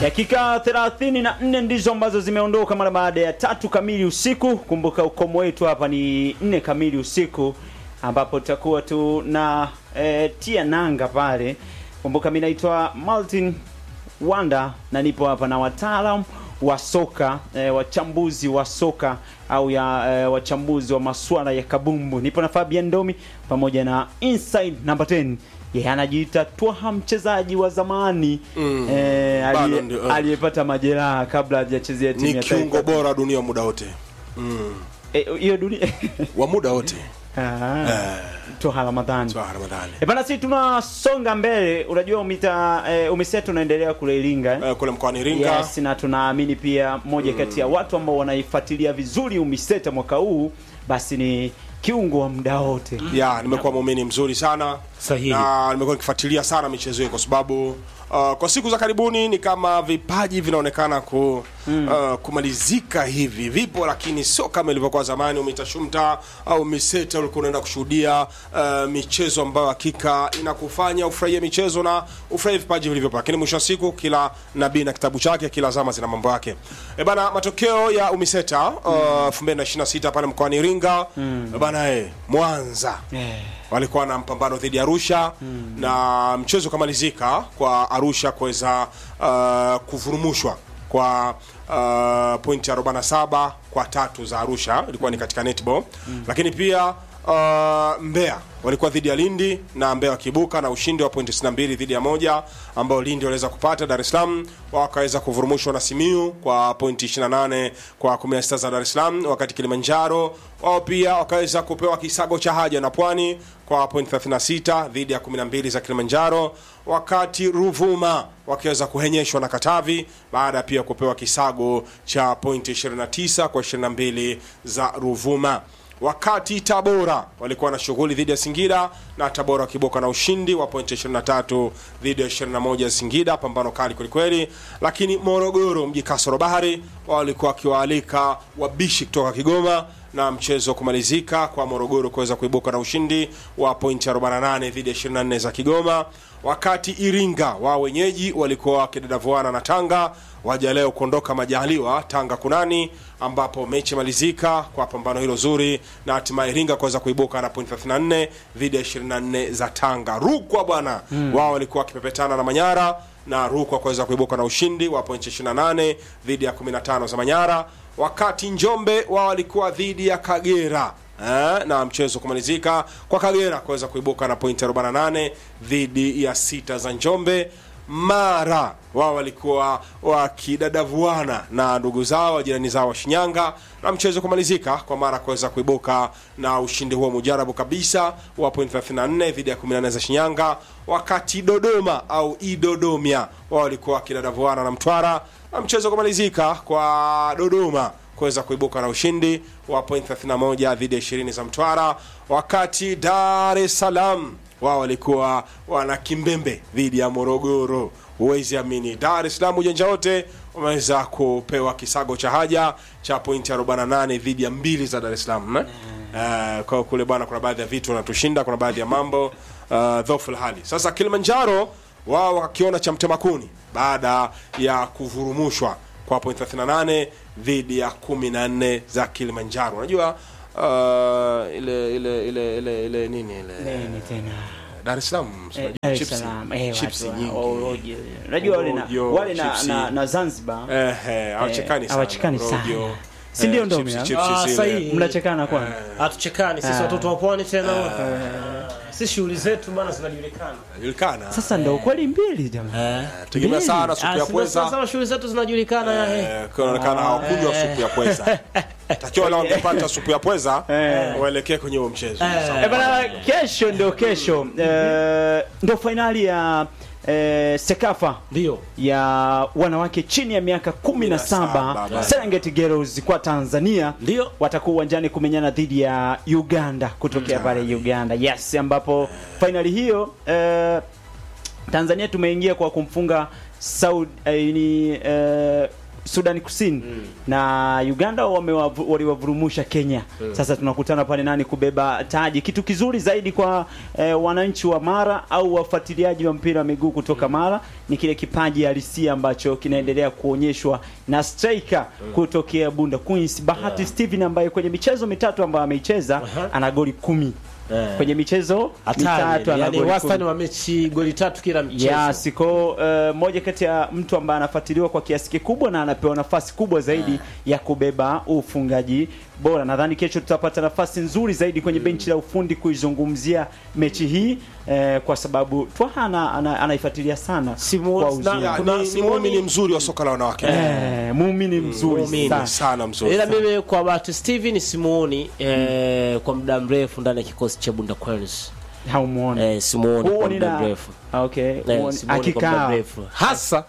Dakika 34 ndizo ambazo zimeondoka mara baada ya tatu kamili usiku. Kumbuka ukomo wetu hapa ni nne kamili usiku, ambapo tutakuwa tu na e, tia nanga pale. Kumbuka mimi naitwa Martin Wanda na nipo hapa na wataalam wa soka e, wachambuzi wa soka au ya e, wachambuzi wa masuala ya kabumbu. Nipo na Fabian Domi pamoja na Inside number 10 yeye anajiita Twaha, mchezaji wa zamani Mm, eh, bado aliye- ndio, eh. aliyepata majeraha kabla hajachezea timu ni ya kiungo taifa. bora dunia muda wote mm. Eh, hiyo dunia wa muda wote Ah, Eh, Twaha Ramadhani. Twaha Ramadhani Eh, bana sisi tunasonga mbele. Unajua umita eh, umisetu unaendelea kule Iringa eh? Eh, kule mkoani Iringa Yes, na tunaamini pia moja kati ya watu ambao wanaifuatilia vizuri umiseta mwaka huu basi ni kiungo wa muda wote. ya nimekuwa muumini mzuri sana Sahihi. na nimekuwa nikifuatilia sana michezo hii kwa sababu uh, kwa siku za karibuni ni kama vipaji vinaonekana ku, uh, kumalizika hivi vipo lakini sio kama ilivyokuwa zamani umitashumta au miseta ulikuwa unaenda kushuhudia uh, michezo ambayo hakika inakufanya ufurahie michezo na ufurahie vipaji vilivyopo lakini mwisho wa siku kila nabii na kitabu chake kila zama zina mambo yake e bana matokeo ya umiseta uh, 2026 pale mkoani iringa e bana eh, mwanza Eh. walikuwa na mpambano dhidi ya Arusha na mchezo ukamalizika kwa Arusha kuweza uh, kuvurumushwa kwa uh, pointi 47 kwa tatu za Arusha, ilikuwa ni katika netball lakini pia uh, Mbeya walikuwa dhidi ya Lindi na Mbeya wakiibuka na ushindi wa pointi 62 dhidi ya moja ambao Lindi waliweza kupata. Dar es Salaam wakaweza kuvurumushwa na Simiu kwa pointi 28 kwa 16 za Dar es Salaam, wakati Kilimanjaro wao pia wakaweza kupewa kisago cha haja na Pwani kwa pointi 36 dhidi ya 12 za Kilimanjaro, wakati Ruvuma wakiweza kuhenyeshwa na Katavi baada ya pia kupewa kisago cha pointi 29 kwa 22 za Ruvuma wakati Tabora walikuwa na shughuli dhidi ya Singida na Tabora wakiboka na ushindi wa pointi 23 dhidi ya 21 ya Singida, pambano kali kwelikweli. Lakini Morogoro mji kasoro bahari wao walikuwa wakiwaalika wabishi kutoka Kigoma na mchezo kumalizika kwa Morogoro kuweza kuibuka na ushindi wa pointi 48 dhidi ya 24 za Kigoma, wakati Iringa wao wenyeji walikuwa wakidadavuana na Tanga waja leo kuondoka majaliwa Tanga kunani, ambapo mechi imalizika kwa pambano hilo zuri na hatimaye Iringa kuweza kuibuka na point 34 dhidi ya 24 za Tanga. Rukwa bwana wao walikuwa wakipepetana na Manyara na Rukwa kuweza kuibuka na ushindi wa point 28 dhidi ya 15 za Manyara, wakati Njombe wao walikuwa dhidi ya Kagera eh, na mchezo kumalizika kwa Kagera kuweza kuibuka na point 48 dhidi ya sita za Njombe. Mara wao walikuwa wakidadavuana na ndugu zao jirani zao wa Shinyanga na mchezo kumalizika kwa Mara kuweza kuibuka na ushindi huo mujarabu kabisa wa point 34 dhidi ya 14 za Shinyanga, wakati Dodoma au Idodomia wao walikuwa wakidadavuana na Mtwara na mchezo kumalizika kwa Dodoma kuweza kuibuka na ushindi wa point 31 dhidi ya 20 za Mtwara, wakati Dar es Salaam wao walikuwa wana kimbembe dhidi ya Morogoro. Huwezi amini, Dar es Salaam ujanja wote wameweza kupewa kisago cha haja cha pointi 48 dhidi ya mbili za Dar es Salaam eh? Uh, kwa kule bwana, kuna baadhi ya vitu wanatushinda, kuna baadhi ya mambo uh, dhofu la hali. Sasa Kilimanjaro wao wakiona cha mtema kuni baada ya kuvurumushwa kwa point 38 dhidi ya 14 za Kilimanjaro. Unajua uh, ile ile ile ile ile nini ile Nini tena? Dar es Salaam Eh, unajua Dar es chips- Salaam, eh, chips watu wa- nyingi. wa- rojo. Unajua wale na Rojo, wale na, chipsi. na, na Zanzibar Eh, eh, hawachekani sana. hawachekani sana. Rojo, Si ndio eh, ndo chips- mia? chips Ah, zile. sahihi. mnachekana kwani? hatuchekani sisi Ah. watoto wa pwani tena wote. si shughuli zetu bana zinajulikana Inajulikana. Sasa ndo kweli mbili jamaa. Tegemea mbili. sana supu Ah, ya sasa- pweza. sasa shughuli zetu zinajulikana ya eh. Eh, kunaonekana hawakunywa supu ya pweza. Takiwa leo wangepata supu ya pweza waelekee kwenye huo mchezo. Eh, bana kesho ndio kesho eh, ndio fainali ya eh, Sekafa ndio ya wanawake chini ya miaka 17 17, Serengeti Girls kwa Tanzania Ndio. watakuwa uwanjani kumenyana dhidi ya Uganda kutokea pale Uganda. Yes, ambapo fainali hiyo eh, Tanzania tumeingia kwa kumfunga Saudi eh, ni eh, Sudani Kusini na Uganda wamewavu- waliwavurumusha Kenya. Sasa tunakutana pale nani kubeba taji. Kitu kizuri zaidi kwa eh, wananchi wa Mara au wafuatiliaji wa mpira wa miguu kutoka Mara ni kile kipaji halisia ambacho kinaendelea kuonyeshwa na striker kutokea Bunda Queens Bahati Steven ambaye kwenye michezo mitatu ambayo ameicheza Aha. ana goli kumi Eh. kwenye michezo mitatu hatari ana yani goli wastani kumi. wa mechi goli tatu kila mchezo Yes, ko uh, moja kati ya mtu ambaye anafuatiliwa kwa kiasi kikubwa na anapewa nafasi kubwa zaidi ya kubeba ufungaji bora. Nadhani kesho tutapata nafasi nzuri zaidi kwenye benchi la ufundi kuizungumzia mechi hii eh, kwa sababu Twaha ana, ana, anaifuatilia sana Simu- kwa na- uzuri. Ya, Kuna ni, ni Simoni- muumini mzuri wa soka la wanawake Eh, muumini mzuri muumini sana. sana mzuri ila mimi kwa bahati Steven simuoni eh, kwa muda mrefu ndani ya kikosi cha Bunda Queens Haumuoni. eh, simuoni kwa Huoni muda na mrefu okay, Eh, huoni- simuoni kwa muda akikaa mrefu hasa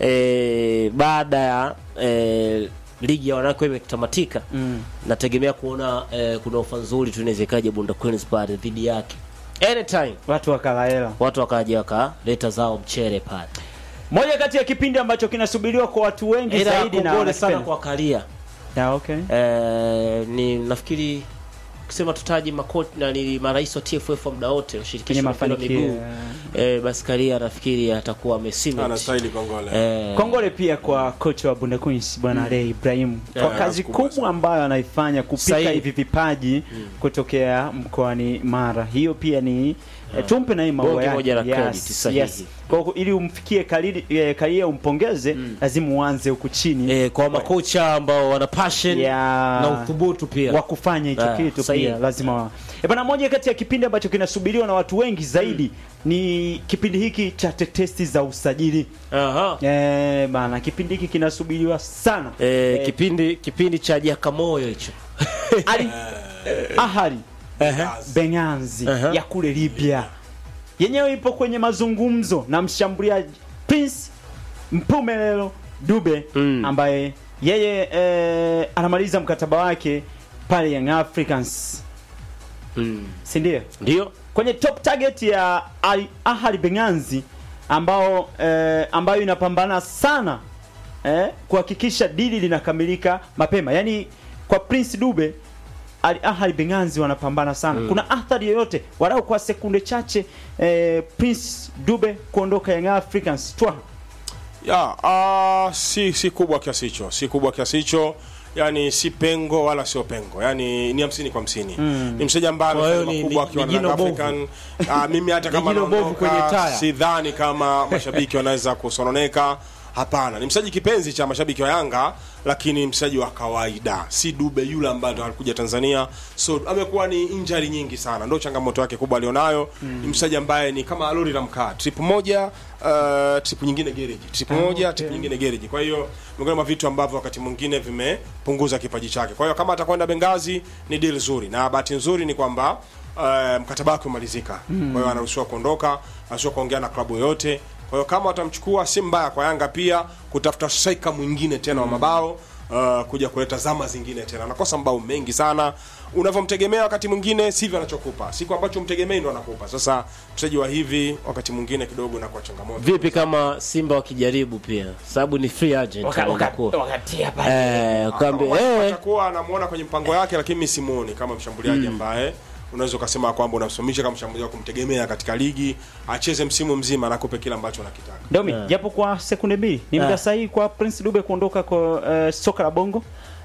eh, baada ya eh, ligi ya wanawake imetamatika Mm. nategemea kuona eh, kuna ofa nzuri tu inaweza ikaja Bunda Queens pale dhidi yake anytime watu wakalaela watu wakaja wakaleta zao mchere pale moja kati ya kipindi ambacho kinasubiriwa kwa watu wengi ila zaidi na kongole sana wanakipenda. kwa Kalia Yeah, okay. eh, ni nafikiri kusema tutaji makoti na ni marais wa TFF wa muda wote Kwenye ushirikisho wa mpira wa mafanikio miguu eh, basi Kalia nafikiri atakuwa amesema anastahili kongole eh, Kongole pia kwa kocha wa Bunda Queens bwana Ray Ibrahim kwa Yeah, kazi kubwa kubwa sana. ambayo anaifanya kupika Sahihi. hivi vipaji kutokea mkoani Mara. Hiyo pia ni eh, tumpe na hii maua Bonge yake. moja la credit, Yes, sahihi. yes. Kwa hiyo ili umfikie Kalili eh, Kalia umpongeze lazima uanze huku chini eh, kwa makocha ambao wana passion Yeah. na uthubutu pia wa kufanya hicho Ah, kitu sahihi. pia lazima wa... E bana, moja kati ya kipindi ambacho kinasubiriwa na watu wengi zaidi ni kipindi hiki cha tetesi za usajili. Aha. Eh, bana, kipindi hiki kinasubiriwa sana. Eh, Eh, kipindi kipindi cha Jakamoyo hicho Ali Ahali Yes. Benganzi Aha. ya kule Libya yenyewe ipo kwenye mazungumzo na mshambuliaji Prince Mpumelelo Dube Mm. ambaye yeye eh, anamaliza mkataba wake pale Young Africans, mm. si ndio? ndio Kwenye top target ya Ali Ahali Benganzi ambao eh, ambayo inapambana sana eh, kuhakikisha dili linakamilika mapema. Yaani kwa Prince Dube Al Ahly Benganzi wanapambana sana. Kuna athari yoyote walau kwa sekunde chache eh, Prince Dube kuondoka Young Africans twa ya ah, si si kubwa kiasi hicho si kubwa kiasi hicho yani si pengo wala sio pengo yani ni hamsini kwa hamsini ni mchezaji ambaye Kwa hiyo amefanya ni- makubwa ni- akiwa ni na jino Young bovu. African Ah, mimi hata kama jino bovu kwenye naondoka taya. sidhani kama mashabiki wanaweza kusononeka hapana ni mchezaji kipenzi cha mashabiki wa Yanga lakini mchezaji wa kawaida si Dube yule ambaye ndo alikuja Tanzania so amekuwa ni injury nyingi sana ndio changamoto yake kubwa alionayo ni mchezaji ambaye ni kama lori la mkaa trip moja uh, trip nyingine gereji trip moja trip nyingine gereji kwa hiyo miongoni mwa vitu ambavyo wakati mwingine vimepunguza kipaji chake kwa hiyo kama atakwenda Bengazi ni deal nzuri na bahati nzuri ni kwamba uh, mkataba wake umalizika kwa hiyo anaruhusiwa kuondoka anaruhusiwa kuongea na klabu yoyote kwa hiyo kama watamchukua si mbaya kwa Yanga pia kutafuta striker mwingine tena wa mabao uh, kuja kuleta zama zingine tena anakosa mabao mengi sana unavyomtegemea wakati mwingine sivyo anachokupa siku ambacho mtegemei ndo anakupa sasa mchezaji wa hivi wakati mwingine kidogo inakuwa changamoto vipi kama Simba wakijaribu pia sababu ni free agent wanakuwa wakatia eh kwambia Kama eh atakuwa anamuona kwenye mpango yake lakini mimi simuoni kama mshambuliaji ambaye unaweza ukasema kwamba unamsimamisha kama mshambuliaji wa kumtegemea katika ligi acheze msimu mzima anakupe kile ambacho anakitaka Domi, japo kwa sekunde mbili ni muda Ah. sahihi kwa Prince Dube kuondoka kwa eh, soka la Bongo.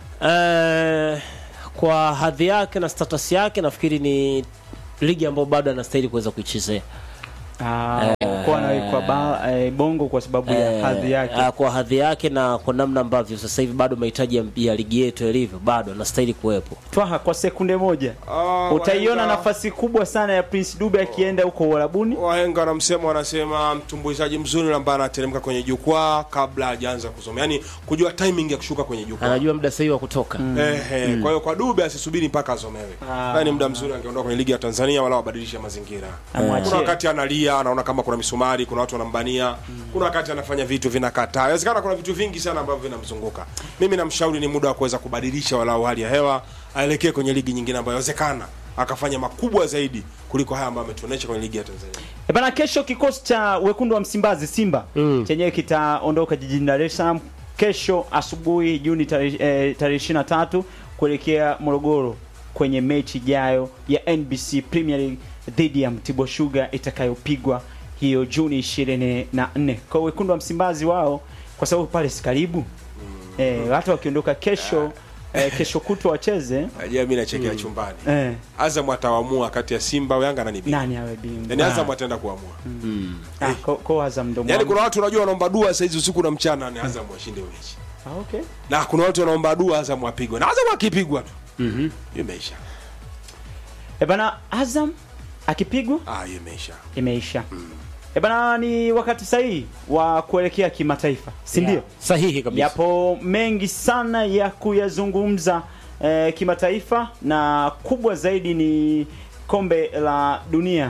Eh, kwa hadhi yake na status yake nafikiri ni ligi ambayo bado anastahili kuweza kuichezea Ah, kwa anawekwa ba, eh, Bongo kwa sababu ya Eh, hadhi yake. ah, kwa hadhi yake na kwa namna ambavyo sasa hivi bado mahitaji ya, ya ligi yetu yalivyo bado anastahili kuwepo Twaha kwa sekunde moja. Ah, Utaiona wahenga- nafasi kubwa sana ya Prince Dube akienda huko Uarabuni. wahenga wanamsema wanasema mtumbuizaji mzuri yule ambaye anateremka kwenye jukwaa kabla hajaanza kusoma yaani kujua timing ya kushuka kwenye jukwaa anajua muda sahihi wa kutoka Ehe, kwa hiyo kwa Dube asisubiri mpaka asomewe. Ah. Yaani muda mzuri angeondoka kwenye ligi ya Tanzania wala wabadilishe mazingira. Amwachie. Kuna wakati analia, anaona kama kuna misumari, kuna watu wanambania. Kuna wakati anafanya vitu vinakataa. Inawezekana kuna vitu vingi sana ambavyo vinamzunguka. Mimi namshauri ni muda wa kuweza kubadilisha walau hali ya hewa, aelekee kwenye ligi nyingine ambayo inawezekana akafanya makubwa zaidi kuliko haya ambayo ametuonesha kwenye ligi ya Tanzania. E bana, kesho kikosi cha wekundu wa Msimbazi Simba Mm. chenyewe kitaondoka jijini Dar es Salaam kesho asubuhi Juni tarehe eh, tarehe 23 kuelekea Morogoro kwenye mechi ijayo ya NBC Premier League dhidi ya Mtibwa Sugar itakayopigwa hiyo Juni 24. Kwa wekundu wa Msimbazi wao kwa sababu pale si karibu eh, watu wakiondoka kesho eh, kesho kutwa wacheze Najua mimi nachekea chumbani. eh, Azam ataamua kati ya Simba au Yanga na Nibi. nani awe bingwa Yaani Azam ataenda kuamua. ah, ko, ko Azam ndo Yaani mwamu. kuna watu unajua wanaomba dua saa hizi usiku na mchana ni Azam washinde hiyo mechi. ah, okay. Na kuna watu wanaomba dua Azam apigwe. Na Azam akipigwa tu. Mhm. Hiyo imeisha. E bana, Azam akipigwa Ah, hiyo imeisha. imeisha. E bana, ni wakati sahihi wa kuelekea kimataifa, si ndio? Yeah. Sahihi kabisa. Yapo mengi sana ya kuyazungumza eh, kimataifa na kubwa zaidi ni kombe la dunia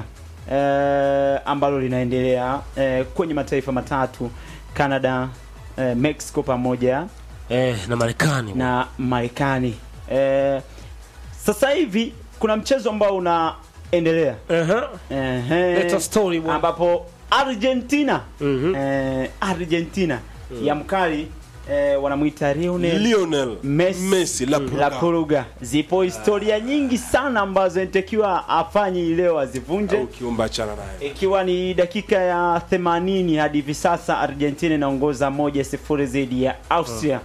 eh, ambalo linaendelea eh, kwenye mataifa matatu Canada, eh, Mexico pamoja Eh, na Marekani. na Marekani. Eh, sasa hivi kuna mchezo ambao unaendelea Aha. Ehe. Let us story, bwana. ambapo Argentina Mhm. eh, Argentina ya mkali eh, wanamwita Lionel Lionel Messi, Messi la Pulga. la Puruga. Zipo historia nyingi sana ambazo inatakiwa afanye hii leo azivunje au kiumba chana naye. ikiwa ni dakika ya 80 hadi hivi sasa Argentina inaongoza moja sifuri dhidi ya Austria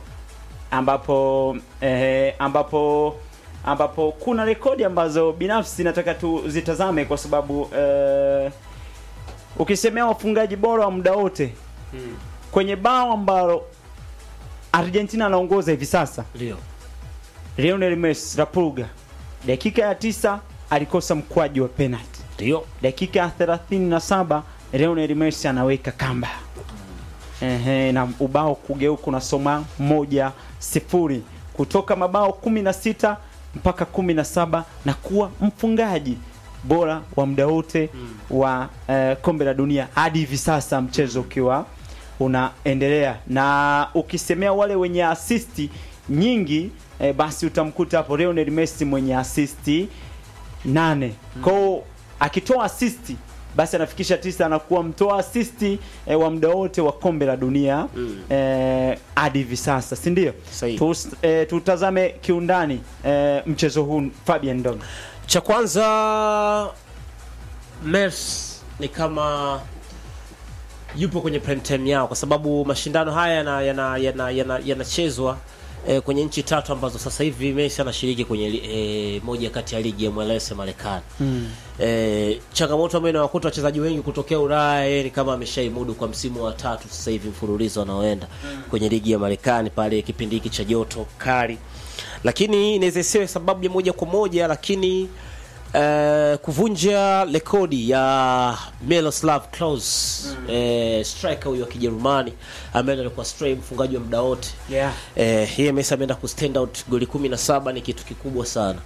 ambapo eh, ambapo ambapo kuna rekodi ambazo binafsi nataka tuzitazame kwa sababu eh, ukisemea wafungaji bora wa muda wote kwenye bao ambalo Argentina anaongoza hivi sasa Ndio. Lionel Messi la Pulga dakika ya tisa alikosa mkwaju wa penalty Ndio. dakika ya 37 Lionel Messi anaweka kamba ehe, na ubao kugeuka unasoma moja sifuri kutoka mabao 16 mpaka 17 na kuwa mfungaji bora wa muda wote wa eh, kombe la dunia hadi hivi sasa mchezo ukiwa unaendelea na ukisemea wale wenye asisti nyingi eh, basi utamkuta hapo Lionel Messi mwenye asisti nane kwao akitoa asisti basi anafikisha tisa anakuwa mtoa asisti eh, wa muda wote wa kombe la dunia eh, hadi hivi sasa si ndio Sahihi. Tus- eh, tutazame kiundani eh, mchezo huu Fabian Ndong Cha kwanza Mers ni kama yupo kwenye prime time yao kwa sababu mashindano haya yanachezwa yana, yana, yana, yanachezwa eh, kwenye nchi tatu ambazo sasa hivi Messi anashiriki kwenye li- eh, moja kati ya ligi ya MLS ya Marekani. Eh, changamoto ambayo inawakuta wachezaji wengi kutokea Ulaya yeye ni kama ameshaimudu kwa msimu wa tatu sasa hivi mfululizo anaoenda kwenye ligi ya Marekani pale kipindi hiki cha joto kali. Lakini inaweza isiwe sababu ya moja kwa moja lakini eh, kuvunja rekodi ya Miroslav Klose eh, striker huyo wa Kijerumani ambaye alikuwa stray mfungaji wa muda wote Yeah. eh, yeye Messi ameenda ku stand out goli 17 ni kitu kikubwa sana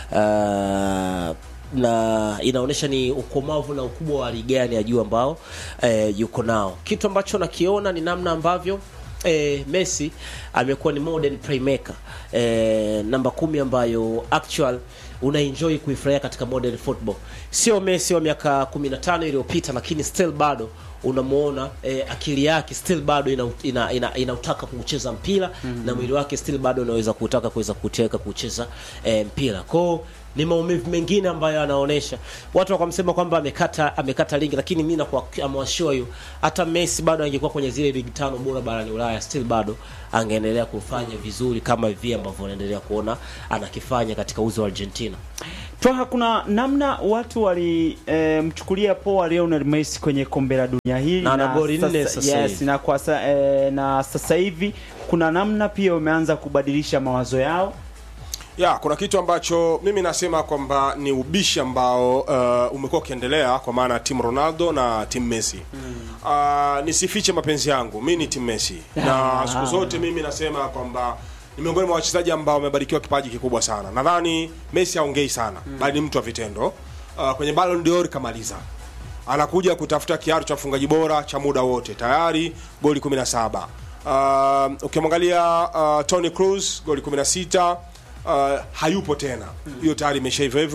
uh, na inaonyesha ni ukomavu na ukubwa wa ligi gani ya juu ambao eh, yuko nao. Kitu ambacho nakiona ni namna ambavyo eh, Messi amekuwa ni modern playmaker eh, namba kumi ambayo actual una enjoy kuifurahia katika modern football. Sio Messi wa miaka 15 iliyopita, lakini still bado unamuona eh, akili yake still bado inautaka ina, ina, inautaka kucheza mpira na mwili wake still bado unaweza kutaka kuweza kuteka kucheza eh, mpira kwao ni maumivu mengine ambayo anaonesha watu wakamsema kwamba amekata amekata ligi lakini mimi nakuamwashua hiyo hata Messi bado angekuwa kwenye zile ligi tano bora barani Ulaya still bado angeendelea kufanya vizuri kama hivi ambavyo unaendelea kuona anakifanya katika uzo wa Argentina Twaha, kuna namna watu walimchukulia e, poa Lionel Messi kwenye kombe la dunia hili Na ana goli nne sasa yes, hivi. na kwa sa, e, na sasa hivi kuna namna pia wameanza kubadilisha mawazo yao ya kuna kitu ambacho mimi nasema kwamba ni ubishi ambao uh, umekuwa ukiendelea kwa maana timu Ronaldo na timu Messi uh, nisifiche mapenzi yangu mi ni timu Messi na Ah. siku zote mimi nasema kwamba ni miongoni mwa wachezaji ambao wamebarikiwa kipaji kikubwa sana nadhani Messi haongei sana bali ni mtu wa vitendo uh, kwenye Ballon d'Or kamaliza anakuja kutafuta kiatu cha mfungaji bora cha muda wote tayari goli 17 uh, ukimwangalia uh, Tony Cruz goli 16 uh, hayupo tena hiyo tayari imesha hivyo hivyo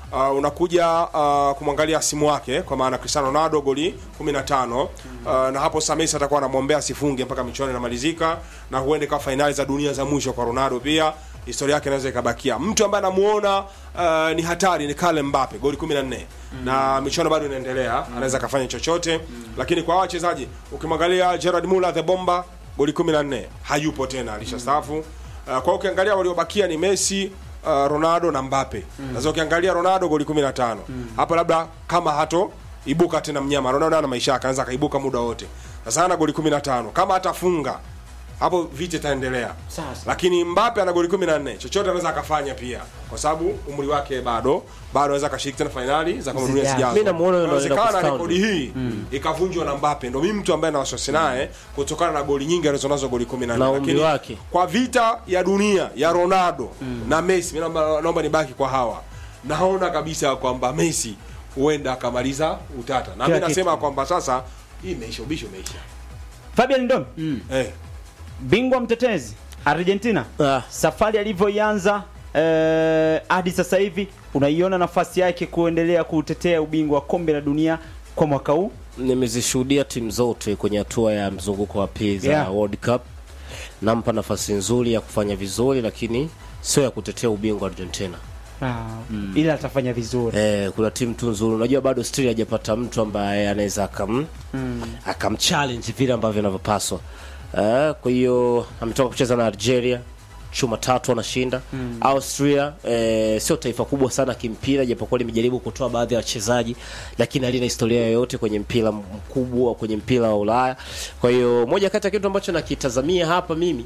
uh, unakuja uh, kumwangalia simu wake kwa maana Cristiano Ronaldo goli 15 uh, na hapo sasa Messi atakuwa anamwombea asifunge mpaka michuano inamalizika na huende kwa fainali za dunia za mwisho kwa Ronaldo pia historia yake inaweza ikabakia. Mtu ambaye anamuona uh, ni hatari ni Kylian Mbappe goli 14 na michuano bado inaendelea, anaweza akafanya chochote lakini kwa hawa wachezaji ukimwangalia Gerard Muller the bomba goli 14 hayupo tena, alishastaafu. Uh, kwa hiyo ukiangalia waliobakia ni Messi uh, Ronaldo na Mbappe. Sasa ukiangalia Ronaldo goli 15 hapa, labda kama hato ibuka tena mnyama Ronaldo ana maisha yake, anaweza akaibuka muda wote. Sasa ana goli 15 kama hatafunga hapo vita itaendelea. Sasa. Lakini Mbappe ana goli 14, chochote anaweza akafanya pia, kwa sababu umri wake bado bado anaweza akashiriki tena fainali za kombe la dunia Zijazo. zijazo. Mimi namuona yule Inawezekana anaenda rekodi hii ikavunjwa na Mbappe, ndio mimi mtu ambaye na wasiwasi naye kutokana na goli nyingi alizonazo goli 14, Na umri lakini wake. kwa vita ya dunia ya Ronaldo na Messi, mimi naomba, naomba nibaki kwa hawa, naona kabisa kwamba Messi huenda akamaliza utata, na mimi Kila nasema kwamba sasa hii imeisha, ubishi umeisha. Fabian Ndom Eh, bingwa mtetezi Argentina Ah. safari alivyoianza eh, hadi sasa hivi unaiona nafasi yake kuendelea kutetea ubingwa wa kombe la dunia kwa mwaka huu nimezishuhudia timu zote kwenye hatua ya mzunguko wa pili za Yeah. World Cup. Nampa nafasi nzuri ya kufanya vizuri, lakini sio ya kutetea ubingwa Argentina. ah, ila atafanya vizuri Eh, kuna timu tu nzuri. Unajua bado still hajapata mtu ambaye anaweza akam akamchallenge vile ambavyo anavyopaswa. Eh, kwa hiyo ametoka kucheza na Algeria chuma tatu anashinda. Austria eh, sio taifa kubwa sana kimpira, japokuwa limejaribu kutoa baadhi ya wachezaji, lakini halina historia yoyote kwenye mpira mkubwa, kwenye mpira wa Ulaya. Kwa hiyo moja kati ya kitu ambacho nakitazamia hapa mimi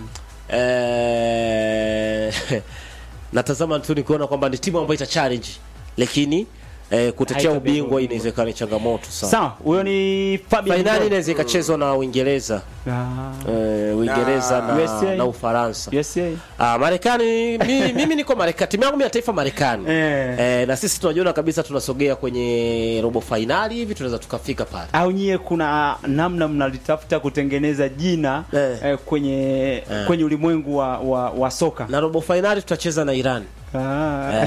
eh, natazama tu nikiona kwamba ni timu ambayo ita challenge lakini eh, kutetea Haitabeba ubingwa ubingwa. inawezekana ni changamoto sana. sawa huyo ni Fabian Fainali Ndom. inaweza ikachezwa na Uingereza Ah, eh, Uingereza Na- na, USA. na Ufaransa. USA Ah, Marekani mimi, mimi niko Marekani. Timu yangu mimi ya taifa Marekani. Eh. Eh, na sisi tunajiona kabisa tunasogea kwenye robo fainali hivi tunaweza tukafika pale. au nyie kuna namna mnalitafuta kutengeneza jina Eh. eh, kwenye kwenye ulimwengu wa, wa, wa soka Na robo fainali tutacheza na Iran. ah.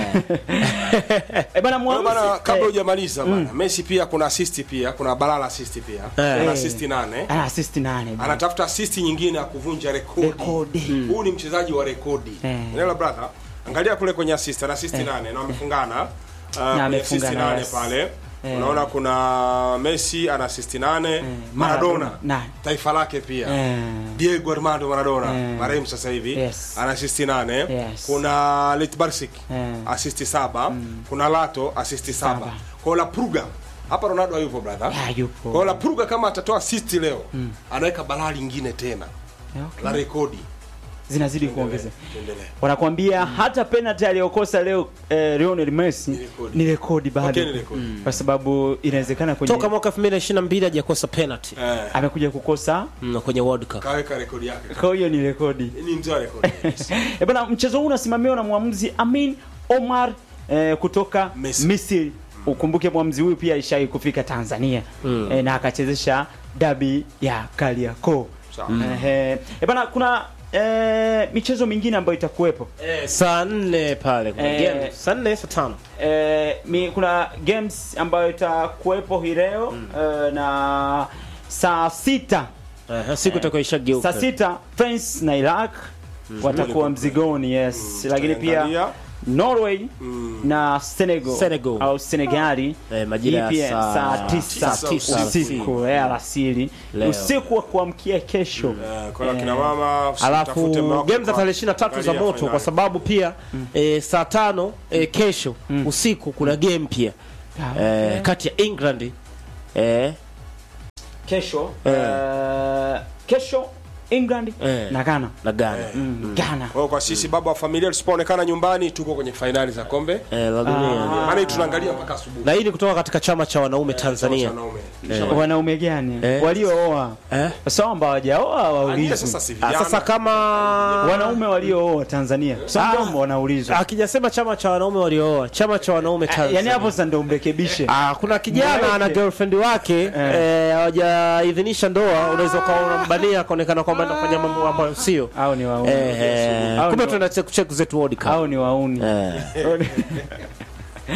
eh, bana Kwa hiyo bana, mwamuzi kabla eh, hujamaliza bana, Messi pia kuna assist pia, kuna balala assist pia. Eh. Kuna assist nane. ana assist nane bana. Anatafuta assist nyingine ya kuvunja rekodi. Rekodi. Huu ni mchezaji wa rekodi. Eh. Unaelewa brother? Angalia kule kwenye assist, ana assist nane na wamefungana. Uh, kwenye amefunga assist na nane yes. pale. Eh. Unaona kuna Messi ana assist nane, Maradona, Maradona nane. taifa lake pia. Eh. Diego Armando Maradona Eh. marehemu sasa hivi Yes. ana assist nane. Yes. Kuna Litbarsik Eh. assist saba. Kuna Lato assist saba. Saba. Kwa La Pruga hapa Ronaldo hayupo brother. Ya, yupo. Kwa La Pruga kama atatoa assist leo anaweka balaa lingine tena Okay. la rekodi. zinazidi kuongeza Tuendelee. wanakuambia hata penalty aliyokosa leo eh, Lionel Messi Ni rekodi. ni rekodi bado Okay, ni rekodi. kwa sababu inawezekana kwenye Toka mwaka 2022 hajakosa penalty Eh, amekuja kukosa mm, kwenye World Cup. kaweka rekodi yake. kwa hiyo ni rekodi Ni mtoa rekodi. e bana mchezo huu unasimamiwa na mwamuzi Amin Omar eh, kutoka Misri. Misri ukumbuke mwamuzi huyu pia alishawahi kufika Tanzania eh, na akachezesha dabi ya Kariakoo Sawa. eh, e bana kuna eh, michezo mingine ambayo itakuwepo Eh, saa 4 pale kuna Eh. game. Saa 4 saa 5. eh, mi, kuna games ambayo itakuwepo hii leo eh, na saa sita Eh, siku itakuwa ishageuka. saa sita France na Iraq watakuwa mzigoni yes lakini pia Tutaangalia. Norway na Senegal, Senegal. au Senegali Eh, majira Hii ya pia saa saa tisa tisa usiku ya alasiri Leo. usiku wa kuamkia kesho Eh, Kwa hiyo kina mama Alafu msitafute mume wako game za kwa- tarehe 23 za angalia moto finali. kwa sababu pia eh, saa tano eh, kesho usiku kuna game pia Ah, eh, kati ya England eh, kesho Eh. eh, kesho England Eh. na Ghana na Ghana Mm, Ghana Kwa hiyo kwa sisi baba wa familia tusipoonekana nyumbani tuko kwenye fainali za kombe. eh, la dunia Maana hii tunaangalia mpaka asubuhi. na hii ni kutoka katika chama cha wanaume Tanzania Wanaume. wanaume gani Eh. waliooa eh? sawa ambao hawajaoa Ania waulizwe sasa si Ah, vijana. sasa kama wanaume waliooa Tanzania Ah. sio ndio wanaulizwa akijasema chama cha wanaume waliooa chama cha wanaume Tanzania yani hapo sasa ndio mrekebishe Ah, kuna kijana Mweke. ana girlfriend wake eh, hawajaidhinisha ndoa, unaweza ukawa unambania akaonekana kwamba anafanya mambo ambayo sio au ni wauni eh, eh, Au kumbe ni- tunaenda check check zetu World Cup au ni wauni eh.